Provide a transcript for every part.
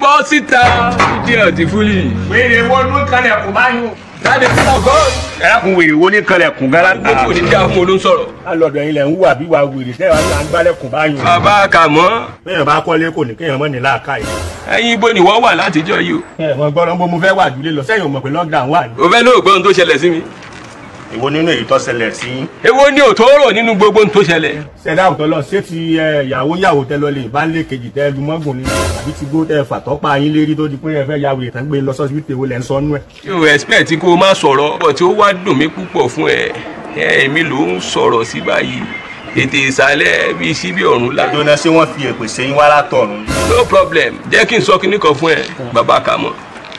bọ́ síta ìdí ọ̀tí fúlì. wèrè wo ló kalẹ̀kùn báyìí. jáde fún ọgọ́. ẹ̀rọ̀kùn wèrè wo ní kalẹ̀kùn gara. gbogbo ní dáa fún olóń sọ̀rọ̀. alọ́dọ̀ yín lẹ̀ ń wà bí wà wèrè tẹ́ wàá ń gbálẹ̀kùn báyìí. bàbá kàmọ́ bẹ́ẹ̀ bá kọ́lé kò ní kéèyàn mọ́ ní láàká yìí. ẹ̀yin ibo ni wọ́n wà látijọ́ yìí o. ẹ mọ gbọ́dọ̀ bó mo fẹ́ wà jùlé lọ sẹ́yìn ò mọ̀ pé lockdown wà ní. o fẹ́ lóògbé ohun tó ṣẹlẹ̀ sí mi. èwo nínú èyí tó ṣẹlẹ̀ sí yín. èwo ni òtòrò nínú gbogbo ohun tó ṣẹlẹ̀. ṣẹ̀dá àwùjọ lọ ṣé ti ẹ, ìyàwó yàwó tẹ lọ lè bá lé kejì tẹ lu mọ́gùn ni àbí ti gbó tẹ fàtọ́pá yín lérí tó di pé ẹ fẹ́ ya wèrè tán gbé lọ sọ́sibítì èwo lẹ̀ ń sọ nú ẹ̀. yóò expect kó o má sọ̀rọ̀ bọ̀ tí ó wá dùn mí púpọ̀ fún ẹ ẹ èmi ló ń sọ̀rọ̀ sí báyìí ètè ìsàlẹ̀ bíi síbí ọ̀run la. jóná ṣé wọ́n fi èpè sẹ́yìn wá látọ̀run. no problem jẹ́ kí n sọ kinní kan fún ẹ bàbá kàmọ́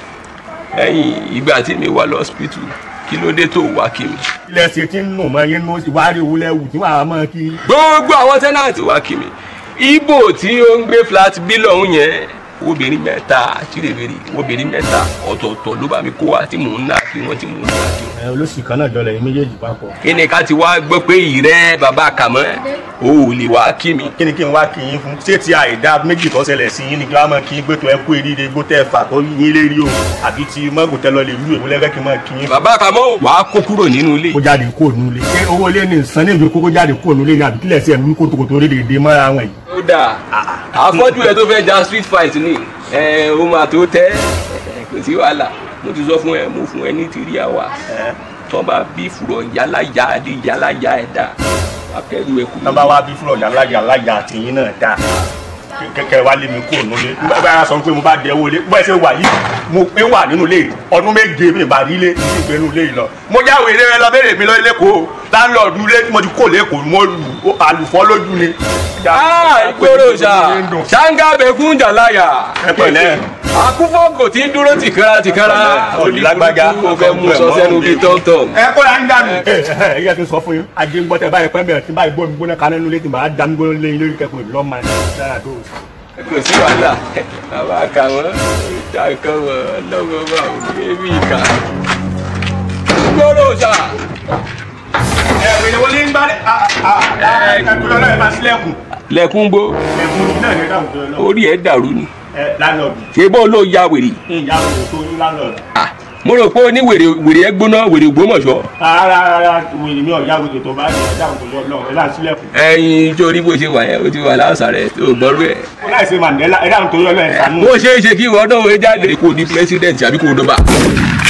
ẹ̀yìn ìgbà tí mi wà lọ́sípítù kí ló dé tó wá kí mi. ilẹ̀ ṣe ti ń nù mọ́ yín nù ìwárí wúlẹ̀ wù tí wàá mọ́ kí. gbogbo àwọn tẹ́nàtì wá kí mi ibo tí ó ń gbé flat bí lọ́hún yẹn obìnrin mẹ́ta tìrèbèrè obìnrin mẹ́ta ọ̀tọ̀ọ̀tọ̀ ló bá mi kó wa tí mò ń nà kí wọ́n tí mò ń nà kí wọ́n. ẹ olóṣì kan náà jọlẹ̀ yín méjèèjì papọ̀. kí ni ká ti wá gbọ́ pé ìrẹ́ bàbá kàmọ́ ò lè wá kí mi. kí ni kí n wá kí yín fún ṣé ti àìdá méjì tó ṣẹlẹ̀ sí yín ni kí wọ́n máa kí yín gbé tó ẹ kú eríire gbó tẹ́ fà tó yín lérí o àbí ti mọ́gùn tẹ́ lọ lè lú èwo lẹ́fẹ́ kí n máa kí yín fún. bàbá kàmọ́ wàá kó kúrò nínú ilé. kó jáde kó nu ilé. ṣé owó ilé ní nsán ní ìlú kókó jáde kó nu ilé ní àbí kílẹ̀ sí ẹ̀mí kótókótó orí lè dé mọ́ra wọn yìí. ó dáa àfọ́jú ẹ tó fẹ́ ja street fight ni ẹ ó máa tó tẹ́ kò sí wàhálà mo ti sọ fún ẹ mo fún ẹ ní three hours tó bá bí fùrọ̀ yálàyà àdé yálàyà ẹ̀dá akẹ́rù ẹ̀kú. nọ́mbà wa bí fúlọ̀ yàlájà alájà àtìyín náà dáa kẹkẹ wa lé mi kúrò nílé bá a sọ pé mo bá dẹ owó lé bó ẹ ṣe wà yìí mo pé wà nínú ilé ọdún méje mi bá rí ilé ní ìgbé nínú ilé yìí lọ. mo jáwé ilé rẹ lọ béèrè mi lọ ilé kó láńlọ́ọ̀dù ilé tí mo ti kó lẹ́kọ̀ọ́ mo lù àlùfọ́ lójú ni. ìgboro ṣá ṣáńgá bẹ̀kún jàláyà. ẹ pẹ̀lẹ́. àkúfọ́ kò tí ń dúró tìkára tìkára. Òdìlágbájá. o fẹ́ mú sọ sẹ́nu bíi tọ́ntọ́n. ẹ kó la ń dànù. ẹ ẹ ẹ yẹ kí n sọ fún yín ajé ń gbọ́ tẹ báyìí pẹ́ bẹ̀rẹ̀ tí báyìí gbọ́ mi gbóná kaná nínú ilé tí màá dá mi gbóná lé yín lórí kẹ́kọ̀ọ́ ìlú ọmọ ẹ̀ dára tó. kò sí wàhálà bàbá kà wọ́n ìjà kan wọ́n lọ́wọ́ bá òní èmi ìkà. ìgboro ṣá. ẹ wèrè wọlé ń gbá ẹ ẹ kúlọ̀ náà ẹ máa sílẹ̀kùn. lẹ́kún bó ẹ̀kún náà ní dáhùn tó lọ. orí ẹ̀ dàrú ni. ẹ lánàbì ṣé bó ló ya wèrè. ìyá wèrè tó ní lánàbì. Ah, mo rò pé ó ní wèrè wèrè ẹ gbóná wèrè Ògbómọ̀ṣọ́. rárá rárá wèrè mi ò yá wèrè tó bá ní dáhùn tó lọ ẹ láti sílẹ̀kùn. ẹyin torí bó ṣe wà yẹn ó ti wà láǹsà rẹ tó gbọ́rú ẹ̀. ó láì ṣe Mandela ẹ dáhùn tó lọ ẹ sànú. bó ṣe é ṣe kí ìwọ náà wọ́n jáde kó o di president àbí kó o dọ́bà.